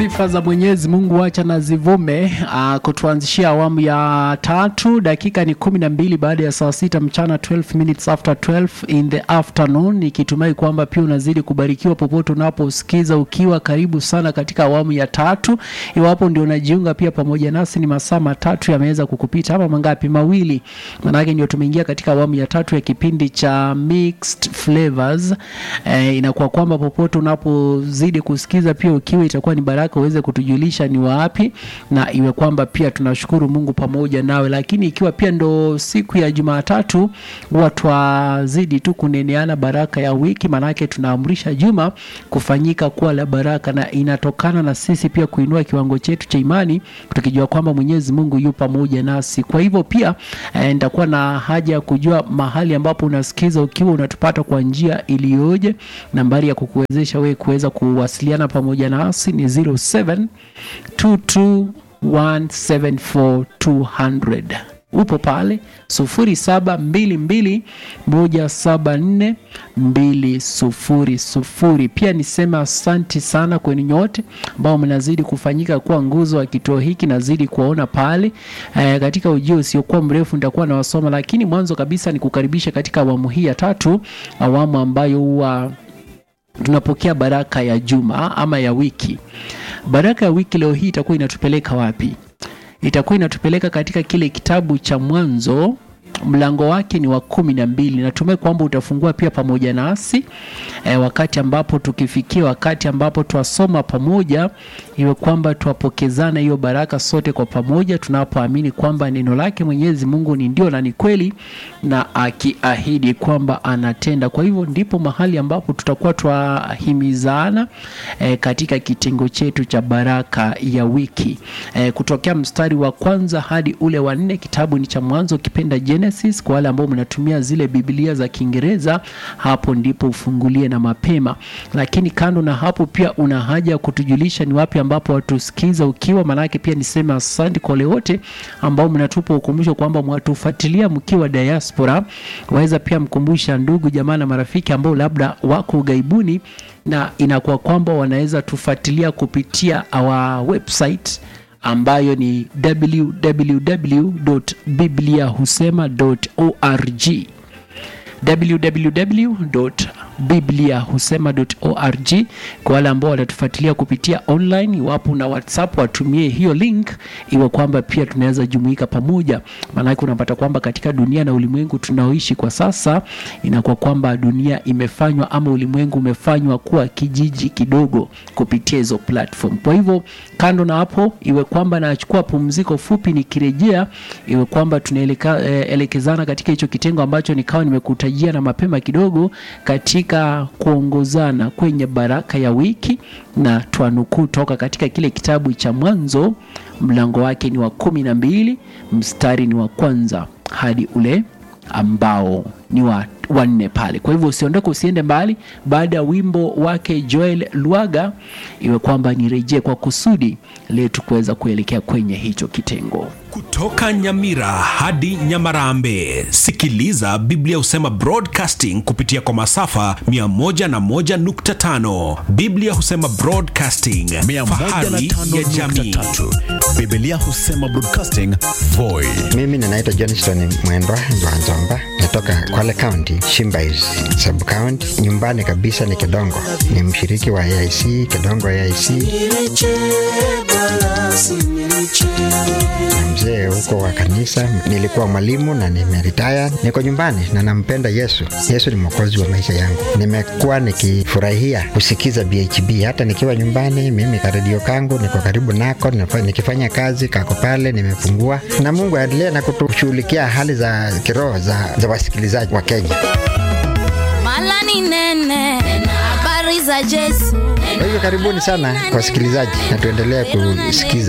Sifa za Mwenyezi Mungu wacha na zivume uh, kutuanzishia awamu ya tatu. Dakika ni kumi na mbili baada ya saa sita mchana, 12 minutes after 12 in the afternoon, nikitumai kwamba pia unazidi kubarikiwa popote unaposikiza, ukiwa karibu sana katika awamu ya tatu. Iwapo ndio unajiunga pia pamoja nasi, ni masaa matatu yameweza kukupita ama mangapi? Mawili, manake ndio tumeingia katika awamu ya tatu ya kipindi cha mixed flavors. Eh, inakuwa kwamba popote unapozidi kusikiza pia ukiwa itakuwa ni baraka uweze kutujulisha ni wapi, na iwe kwamba pia tunashukuru Mungu pamoja nawe. Lakini ikiwa pia ndo siku ya Jumatatu, huwa twazidi tu kuneneana baraka ya wiki, maanake tunaamrisha juma kufanyika kuwa la baraka, na inatokana na sisi pia kuinua kiwango chetu cha imani, tukijua kwamba Mwenyezi Mungu yu pamoja nasi. Kwa hivyo pia eh, nitakuwa na haja ya kujua mahali ambapo unasikiza ukiwa unatupata kwa njia iliyoje. Nambari ya kukuwezesha wewe kuweza kuwasiliana pamoja nasi ni 0722174200 upo pale 0722174200. Pia niseme asanti sana kwenu nyote ambao mnazidi kufanyika kuwa nguzo wa kituo hiki, nazidi kuwaona pale e, katika ujio usiokuwa mrefu nitakuwa nawasoma, lakini mwanzo kabisa ni kukaribisha katika awamu hii ya tatu, awamu ambayo huwa tunapokea baraka ya juma ama ya wiki. Baraka ya wiki leo hii itakuwa inatupeleka wapi? Itakuwa inatupeleka katika kile kitabu cha Mwanzo, mlango wake ni wa kumi na mbili. Natumai kwamba utafungua pia pamoja nasi e, wakati ambapo tukifikia wakati ambapo twasoma pamoja, iwe kwamba twapokezana hiyo baraka sote kwa pamoja, tunapoamini kwamba neno lake Mwenyezi Mungu ni ndio na ni kweli, na akiahidi kwamba anatenda. Kwa hivyo ndipo mahali ambapo tutakuwa twahimizana e, katika kitengo chetu cha baraka ya wiki e, kutokea mstari wa kwanza hadi ule wa nne. Kitabu ni cha Mwanzo kipenda Genesis. Kwa wale ambao mnatumia zile Biblia za Kiingereza, hapo ndipo ufungulie na mapema. Lakini kando na hapo, pia una haja ya kutujulisha ni wapi ambapo watusikiza ukiwa, maanake pia niseme asante kwa wale wote ambao mnatupa ukumbusho kwamba mwatufuatilia mkiwa diaspora. Waweza pia mkumbusha ndugu jamaa na marafiki ambao labda wako ugaibuni, na inakuwa kwamba wanaweza tufuatilia kupitia our website ambayo ni www.bibliahusema.org www.bibliahusema.org. Kwa wale ambao watatufuatilia kupitia online, iwapo na WhatsApp watumie hiyo link, iwe kwamba pia tunaweza jumuika pamoja, maanake unapata kwamba katika dunia na ulimwengu tunaoishi kwa sasa, inakuwa kwamba dunia imefanywa ama ulimwengu umefanywa kuwa kijiji kidogo kupitia hizo platform. Kwa hivyo kando na hapo, iwe kwamba nachukua pumziko fupi, nikirejea, iwe kwamba tunaelekezana katika hicho kitengo ambacho nikawa nimekutajia na mapema kidogo katika kuongozana kwenye baraka ya wiki, na twanukuu toka katika kile kitabu cha Mwanzo, mlango wake ni wa kumi na mbili mstari ni wa kwanza hadi ule ambao ni wa wanne pale. Kwa hivyo usiondoke, usiende mbali. Baada ya wimbo wake Joel Lwaga, iwe kwamba nirejee kwa kusudi letu kuweza kuelekea kwenye hicho kitengo. Kutoka Nyamira hadi Nyamarambe, sikiliza Biblia Husema Broadcasting kupitia kwa masafa 101.5. Biblia Husema Broadcasting, fahari ya jamii. 105.3 Biblia Husema Broadcasting Voi. Mimi ninaitwa Johnston Mwendwa Nzwanzomba, natoka Kwale County, Shimbais sub county. Nyumbani kabisa ni Kidongo, ni mshiriki wa AIC Kidongo AIC na mzee huko wa kanisa. Nilikuwa mwalimu na nimeritaya, niko nyumbani na nampenda Yesu. Yesu ni mwokozi wa maisha yangu. Nimekuwa nikifurahia kusikiza BHB hata nikiwa nyumbani. Mimi karedio kangu niko karibu nako, nifa- nikifanya kazi kako pale, nimefungua na Mungu aendelee na kutushughulikia hali za kiroho za, za wasikilizaji wa Kenya. Mala ni nene, habari za Yesu. Kwa hivyo karibuni sana wasikilizaji, na tuendelee kusikiza